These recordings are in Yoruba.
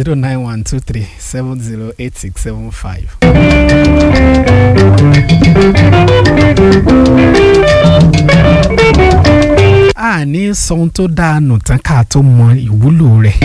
zero nine one two three seven zero eight six seven five. a ní sọ ohun tó dáa nù tán ká tó mọ ìwúlò rẹ̀.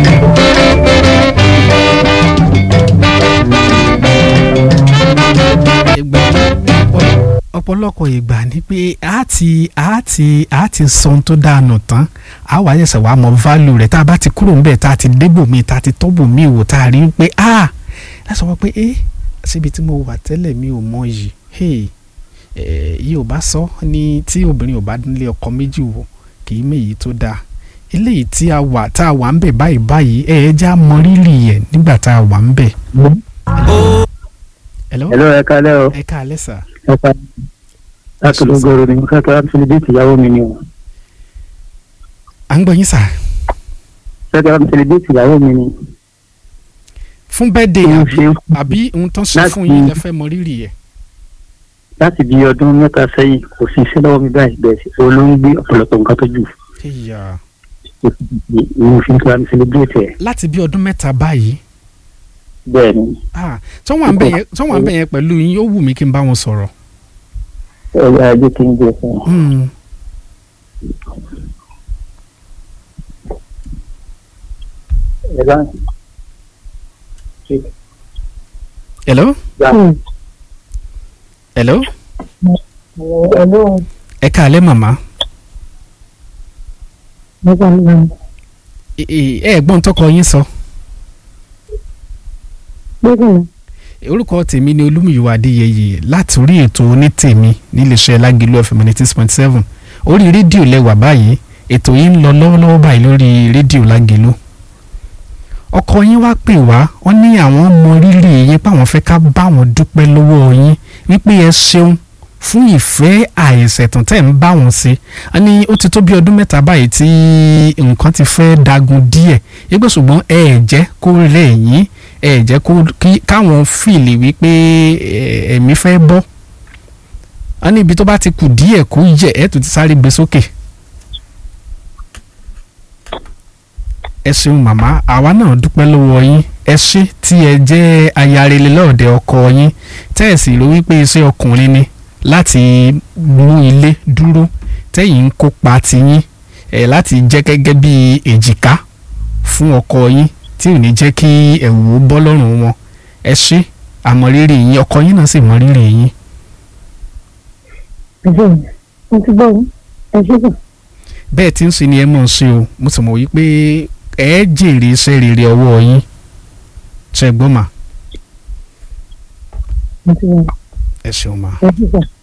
ìgbà ọ̀pọ̀lọpọ̀ ìgbà ni pé a ti a ti a ti sọ ohun tó dáa nù tán a wà ṣẹ̀ṣẹ̀ wàá mọ value rẹ̀ tá a bá ti kúrò níbẹ̀ tá a ti débò míì tá a ti tọ́bò míì wò tá a rí pé a láti sọ pé ẹ síbi tí mo wà tẹ́lẹ̀ mi ò mọ yìí hey yìí ò bá sọ ní tí obìnrin ò bá nílé ọkọ méjì wò kì í méyìí tó dáa eléyìí tí a wà tá a wà ń bẹ̀ báyìí báyìí ẹ ẹ já mọ rírì yẹn nígbà tá a wà ń bẹ̀. hello Hello, ẹ kálẹ́ o. ẹ káalẹ́ sà Ẹ ká láti lógoro ni mo fẹ́ kí wọ́n fi déètì ìyàwó mi ni o. à ń gbọ́ yín sà Fẹ́ kí wọ́n fi déètì ìyàwó mi ni. fún bẹ́ẹ̀dẹ̀ Mo àbí ṣe àbí ohun tán sọ Láti- fún yín lẹ fẹ́ mọ rírì yẹn. láti bí ọdún mẹ́ta sẹ́yìn kò sí iṣẹ́ lọ́wọ́ mi báyìí bẹ́ẹ̀ sí o ló ń gbé ọ̀pọ̀lọpọ̀ nǹkan tó jù. Ẹ̀yà. Mo fi kí wọ́n fi déètì ẹ̀. láti bí ọdún mẹ́ta báyìí Bẹ́ẹ̀ ni, ah, tí wọ́n wà ń bẹ̀ yẹn tí wọ́n wà ń bẹ̀ yẹn pẹ̀lú yín ó wù mí kí n bá wọn sọ̀rọ̀. ẹ̀yà ajé kí n gbé fún un. Hmm. Ẹ bá hello hello Hello, ẹ káalẹ́ màmá nígbà náà. ẹ ẹ- ẹ gbọ́n tọkọ yín sọ Gbẹ́gbẹ́ orúkọ tèmi ni olúmiyíwá adéyẹyẹ láti orí ètò onítèmi níléeṣẹ́ lágìlú fm ninety six point seven orí rédíò lẹ́wà báyìí ètò yìí ń lọ lọ́wọ́lọ́wọ́ báyìí lórí rédíò lágìlú ọkọ yín wá pè wá wọ́n ní àwọn mọ rírì yín páwọn fẹ́ ká bá wọn dúpẹ́ lọ́wọ́ yín wípé ẹ ṣeun fún ìfẹ́ àìṣẹ̀tàn tẹ̀ ń bá wọn ṣe a ní ó ti tó bí ọdún mẹ́ta báyìí tí nǹkan ti fẹ́ dagun díẹ̀ yígbó ṣùgbọ́n ẹ ẹ̀ jẹ́ kó rẹ̀ yín ẹ ẹ̀ jẹ́ kó kí káwọn fìlì wípé ẹ, ẹ̀mí fẹ́ bọ́ a ní ibi tó bá ti kù díẹ̀ kó yẹ ẹ̀ tó ti sáré gbé sókè. ẹ ṣeun màmá àwa náà dúpẹ́ lọ́wọ́ yín ẹ ṣé tí ẹ jẹ́ ayarele lọ́ọ̀dẹ ọkọ yín tẹ́ ẹ̀ sì rí wípé iṣẹ́ ọkùnrin ni láti mú ilé dúró tẹ́yìn ń kópa tiyín ẹ̀ láti jẹ́ gẹ́gẹ́ bí èjìká fún ọkọ yín tí ò ní jẹ́ kí ẹ̀wù ó bọ́ lọ́rùn wọn ẹ ṣé àmọ̀rírì yín ọkọ yín náà sì mọ̀rírì yín ẹ̀jẹ̀ mo ti gbọ́ yín. ẹ ṣe kàn. bẹ́ẹ̀ tí ń ṣe ni ẹ mọ̀ ń ṣe o mo sì mọ̀ wípé ẹ jèrè iṣẹ́ rere ọwọ́ yín ṣe gbọ́ mà mo ti gbọ́ ẹ ṣeun mà. ẹ ṣe kàn.